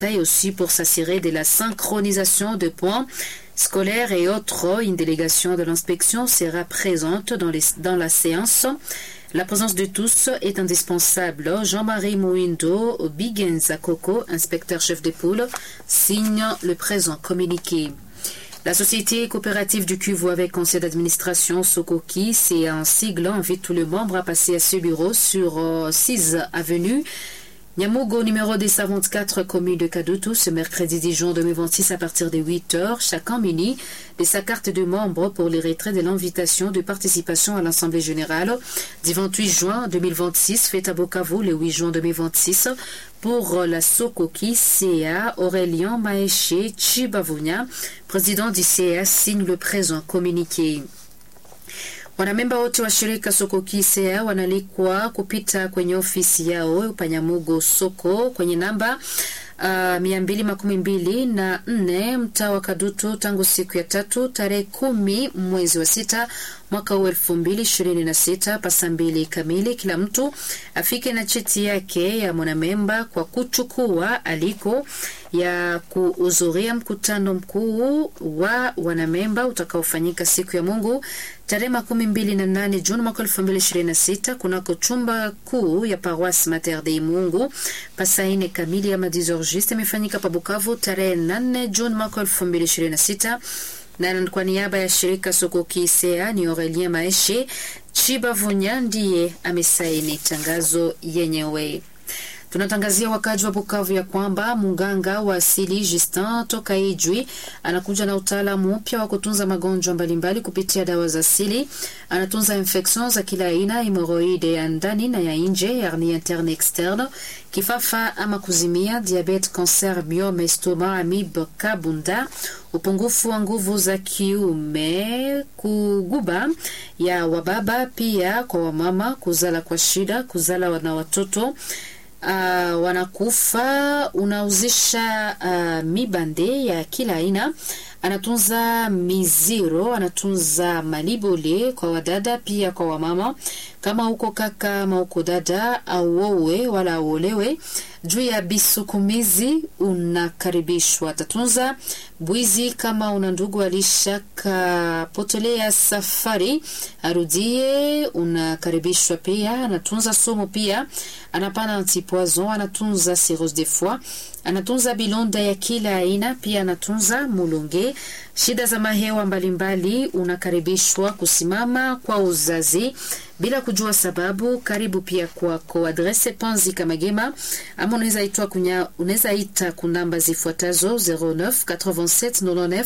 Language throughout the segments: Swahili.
et aussi pour s'assurer de la synchronisation de points scolaires et autres. Une délégation de l'inspection sera présente dans, les, dans la séance. La présence de tous est indispensable. Jean-Marie Mouindo, Bigenza Coco, inspecteur chef de poule, signe le présent communiqué. La société coopérative du Cuvo avec conseil d'administration Sokoki, c'est un sigle, invite tous les membres à passer à ce bureau sur 6 avenue Nyamugo numéro 224 commune de Kadutu ce mercredi 10 juin 2026 à partir de 8h, chacun muni de sa carte de membre pour les retraits de l'invitation de participation à l'Assemblée générale du 28 juin 2026, faite à Bukavu le 8 juin 2026 pour la Sokoki CA Aurélien Maéché Chibavunya, président du CA, signe le présent communiqué. Wanamemba wote wa shirika Sokoki CA wanalikwa kupita kwenye ofisi yao Panyamugo soko kwenye namba uh, mia mbili makumi mbili na nne mtaa wa Kadutu tangu siku ya tatu tarehe kumi mwezi wa sita mwaka huu elfu mbili ishirini na sita pasa mbili kamili. Kila mtu afike na cheti yake ya mwanamemba kwa kuchukua aliko ya kuhudhuria mkutano mkuu wa wanamemba utakaofanyika siku ya Mungu tarehe makumi mbili na nane Juni mwaka elfu mbili ishirini na sita kunako chumba kuu ya Paroisse Mater Dei Mungu pasa ine kamili ya madizorgiste imefanyika pa Bukavu tarehe nane Juni mwaka elfu mbili ishirini na sita na kwa niaba ya shirika Sokoki Sea ni Aurelien Maeshe Chibavunya ndiye amesaini tangazo yenyewe. Tunatangazia wakaji wa Bukavu ya kwamba munganga wa asili Justin toka Ijwi anakuja na utaalamu mpya wa kutunza magonjwa mbalimbali kupitia dawa za asili. Anatunza infection za kila aina, hemoroide ya ndani na ya nje, hernie interne externe, kifafa ama kuzimia, diabete, cancer, myome, estoma, amibe, kabunda, upungufu wa nguvu za kiume, kuguba ya wababa, pia kwa wamama, kuzala kwa shida, kuzala na watoto Uh, wanakufa unauzisha uh, mibande ya kila aina. Anatunza miziro, anatunza malibole kwa wadada pia kwa wamama. Kama uko kaka ama uko dada, auowe wala auolewe, juu ya bisukumizi unakaribishwa. Atatunza bwizi. Kama una ndugu alishakapotelea safari, arudie, unakaribishwa pia. Anatunza sumu pia, anapana antipoison, anatunza cirrhose de foie, anatunza bilonda ya kila aina, pia anatunza mulunge. Shida za mahewa mbalimbali, unakaribishwa kusimama kwa uzazi bila kujua sababu. Karibu pia kwako. Adrese Panzi Kamagema, ama unaweza itwa kunya, unaweza ita kunamba zifuatazo 09 87 99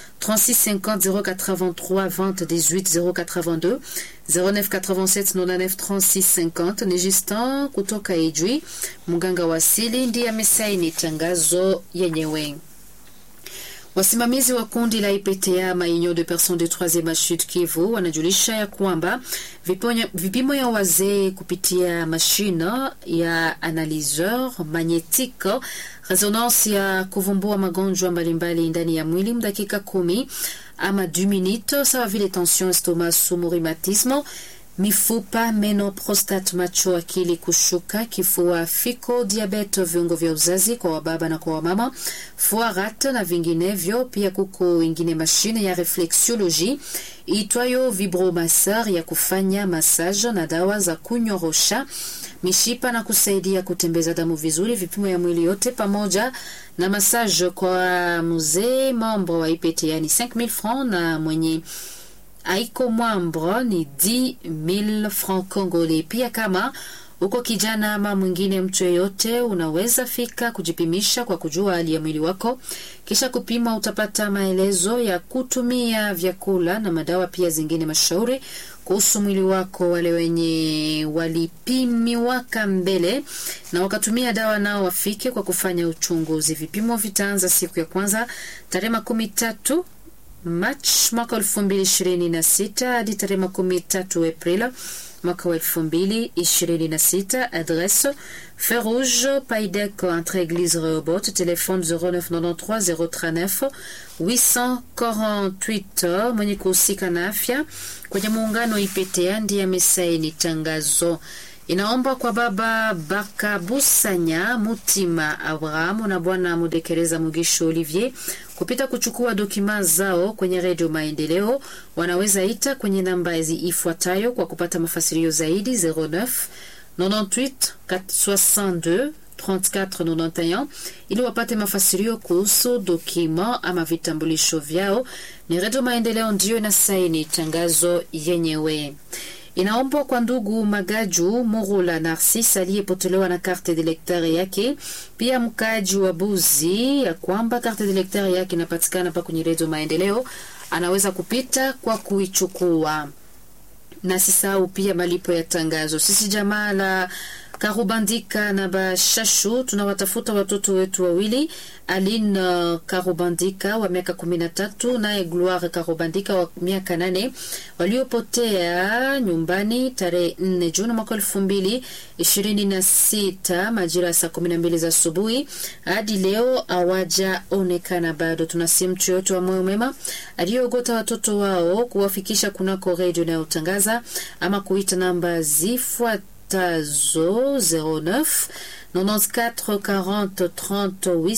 36 50 083 20 18 082 09 87 99 36 50. Ni Justin kutoka Ijwi, mganga wa asili, ndiye amesaini tangazo yenyewe. Wasimamizi wa kundi la IPTA Maunion de Personnes de Troisieme Age Sud Kivu wanajulisha ya kwamba vipimo ya wazee kupitia mashine ya analyseur magnetique resonance ya kuvumbua magonjwa mbalimbali ndani ya mwili mdakika kumi ama 10 minutes, sawa vile tension, estomac, sumu, rhumatisme mifupa, meno, prostate, macho, akili kushuka, kifua, fiko, diabete, viungo vya uzazi kwa wababa na kwa wamama, foarat na vinginevyo. Pia kuko ingine mashine ya reflexiology itwayo vibromasseur ya kufanya massage na dawa za kunyorosha mishipa na kusaidia kutembeza damu vizuri, vipimo ya mwili yote pamoja na massage kwa mzee membre wa IPTA yani 5000 francs na mwenye aiko mwambro ni 10000 francs congolais. Pia kama uko kijana ama mwingine mtu yeyote, unaweza fika kujipimisha kwa kujua hali ya mwili wako, kisha kupima. Utapata maelezo ya kutumia vyakula na madawa, pia zingine mashauri kuhusu mwili wako. Wale wenye walipimiwaka mbele na wakatumia dawa nao wafike kwa kufanya uchunguzi. Vipimo vitaanza siku ya kwanza tarehe makumi tatu Machi mwaka elfu mbili ishirini na sita hadi tarehe makumi tatu Aprili mwaka wa elfu mbili ishirini na sita. Adresse Feu Rouge Paidec entre Église Rehoboth, téléphone 0993 039 848. Mwenye kuhusika na afya kwenye muungano IPTA ndiye amesaini tangazo inaomba kwa baba Bakabusanya Mutima Abrahamu na bwana Mudekereza Mugisho Olivier kupita kuchukua dokima zao kwenye redio Maendeleo. Wanaweza ita kwenye namba ifuatayo kwa kupata mafasirio zaidi 09 98 62 3491 ili wapate mafasirio kuhusu dokima ama vitambulisho vyao. Ni redio Maendeleo ndiyo inasaini tangazo yenyewe. Inaombwa kwa ndugu Magaju Murula Narcis aliyepotelewa na karte d'electeur yake, pia mkaaji wa Buzi, ya kwamba karte d'electeur yake inapatikana pa kwenye redio Maendeleo, anaweza kupita kwa kuichukua. Na sisahau pia malipo ya tangazo. Sisi jamaa la Karubandika na Bashashu tunawatafuta watoto wetu wawili, Aline Karubandika wa miaka kumi na tatu naye Gloire Karubandika wa miaka nane waliopotea nyumbani tarehe nne Juni mwaka elfu mbili ishirini na sita majira ya saa kumi na mbili za asubuhi hadi leo hawajaonekana bado. Tunasi mtu yoyote wa moyo mema aliyoogota watoto wao kuwafikisha kunako redio inayotangaza ama kuita namba zifuat tazo 09 94 40 30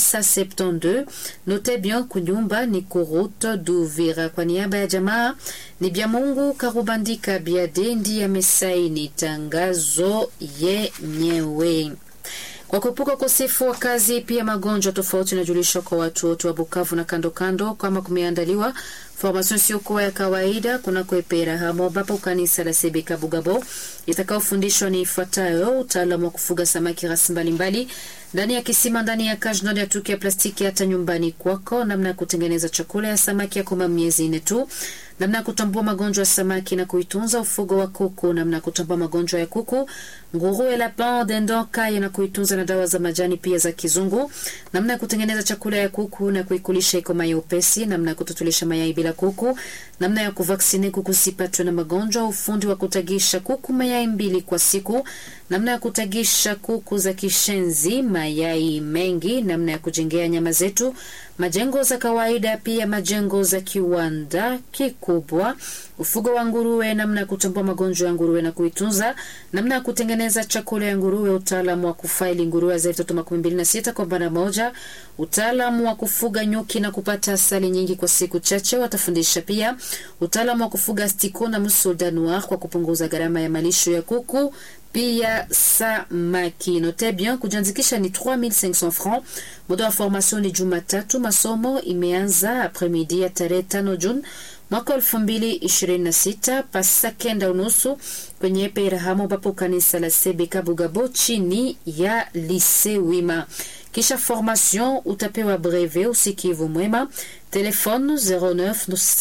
872. Note bien kunyumba ni kuruta Duvira. Kwa niaba ya jamaa ni bya Mungu Karubandika Biade ndiye amesaini tangazo yenyewe. Kwa kuepuka ukosefu wa kazi, pia magonjwa tofauti inajulishwa kwa watu wote wa Bukavu na kando kando, kama kumeandaliwa formation isiyokuwa ya kawaida kunako Epera hamo ambapo kanisa la Sebeka Bugabo itakaofundishwa ni ifuatayo: utaalamu wa kufuga samaki rasi mbalimbali ndani ya kisima, ndani ya kajnod ya tuki ya plastiki, hata nyumbani kwako, namna ya kutengeneza chakula ya samaki ya koma miezi nne tu, namna ya kutambua magonjwa ya samaki na kuitunza, ufugo wa kuku, namna ya kutambua magonjwa ya kuku, nguruwe, lapin, dindon, kaya na kuitunza, na dawa za majani pia za kizungu, namna ya kutengeneza chakula ya kuku na kuikulisha iko mayai upesi, namna ya kututulisha mayai bila kuku, namna ya kuvaksine kuku sipatwe na magonjwa, ufundi wa kutagisha kuku mayai mbili kwa siku, namna ya kutagisha kuku za kishenzi mayai mengi, namna ya kujengea nyama zetu majengo za kawaida, pia majengo za kiwanda kikubwa, ufugo wa nguruwe, namna ya kutambua magonjwa ya nguruwe na kuitunza, namna ya kutengeneza chakula ya nguruwe, utaalamu wa kufaili nguruwe za vitoto makumi mbili na sita kwa banda moja, utaalamu wa kufuga nyuki na kupata asali nyingi kwa siku chache. Watafundisha pia utaalamu wa kufuga stiko na musolda noir kwa kupunguza gharama ya malisho ya kuku pia samaki. Note bien, kujiandikisha ni 3500 francs. Muda wa formation ni Jumatatu. Masomo imeanza apremidi ya tarehe 5 Juni mwaka elfu mbili ishirini na sita pasa kenda unusu kwenye Perahamo ambapo kanisa la Sebeka Bugabo chini ya Lise Wima. Kisha formation utapewa breve usikivu mwema. Telefone 09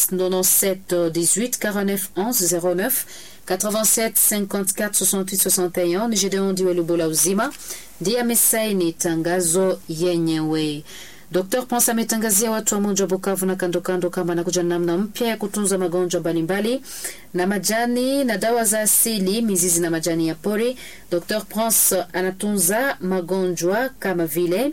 97 18 49 11 09 87 54 68 61. Ni Gedeon Diwe Lubola Uzima ndiye amesaini tangazo yenyewe. Dr. Ponsa ametangazia watu wa mji wa Bukavu na kando kando kama anakuja namna mpya ya kutunza magonjwa mbalimbali na majani na dawa za asili, mizizi na majani ya pori. Dr. Ponsa anatunza magonjwa kama vile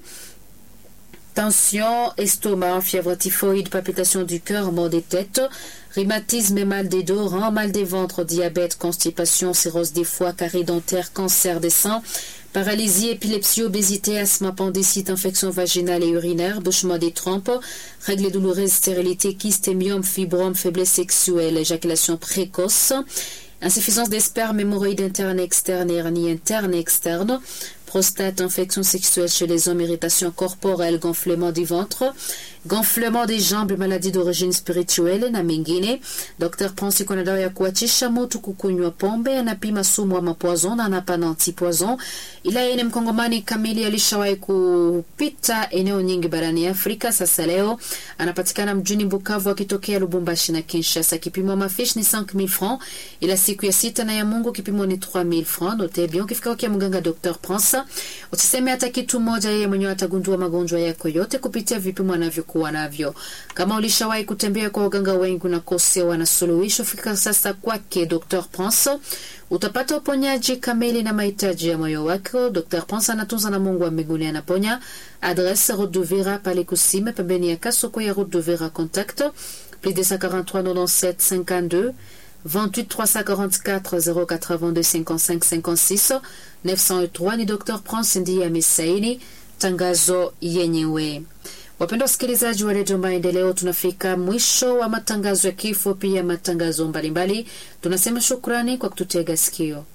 tension, estomac, fièvre typhoïde, palpitation du cœur, maux des têtes, rhumatisme, mal des dos, reins, mal des ventres, diabète, constipation, cirrhose des foies, carie dentaire, cancer des seins, paralysie, épilepsie, obésité, asthme, appendicite, infection vaginale et urinaire, bouchement des trompes, règles douloureuses, stérilité, kyste, myome, fibrome, faiblesse sexuelle, éjaculation précoce, insuffisance des spermes, hémorroïdes internes et externes, hernie interne et externe, prostate, infection sexuelle chez les hommes, irritation corporelle, gonflement du ventre, gonflement des jambes, maladie d'origine spirituelle na mengine. Dr. Pransi kuna dawa ya kuachisha moto, kukunywa pombe, anapima sumu ama poison na anapana antipoison. Ila yeye ni mkongomani kamili, alishawahi kupita eneo nyingi barani Afrika. Sasa leo anapatikana mjini Bukavu akitokea Lubumbashi na Kinshasa. Kipimo mafish ni 5000 francs, ila siku ya sita na ya Mungu kipimo ni 3000 francs. Note bien, ukifika kwa mganga Dr. Pransa usiseme hata kitu moja, yeye mwenyewe atagundua magonjwa yako yote kupitia vipimo anavyokuwa navyo. Kama ulishawahi kutembea kwa waganga wengi unakosewa na suluhisho, fika sasa kwake Dr. Prince, utapata uponyaji kamili na mahitaji ya moyo wako. Dr. Prince anatunza na Mungu wa mbinguni anaponya. Adresse Route d'Uvira pale Kusime, pembeni ya Kasoko ya Route d'Uvira. Contact plus 243 97 52 28 344 082 55 56 903 ni Dr. Prince ndiye amesaini tangazo yenyewe. Wapenda wasikilizaji wa redio Maendeleo, tunafika mwisho wa matangazo ya kifo, pia matangazo mbalimbali. Tunasema shukrani kwa kututega sikio.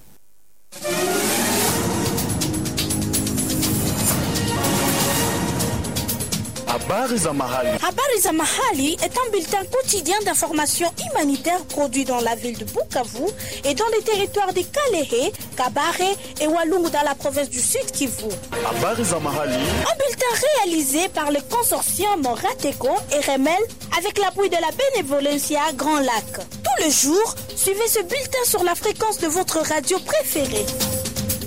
Habari za mahali. Habari za mahali est un bulletin quotidien d'information humanitaire produit dans la ville de Bukavu et dans les territoires de Kalehe, Kabare et Walungu dans la province du Sud Kivu. Habari za mahali. Un bulletin réalisé par le consortium Rateco et Remel avec l'appui de la bénévolencia Grand Lac. Tous les jours, suivez ce bulletin sur la fréquence de votre radio préférée.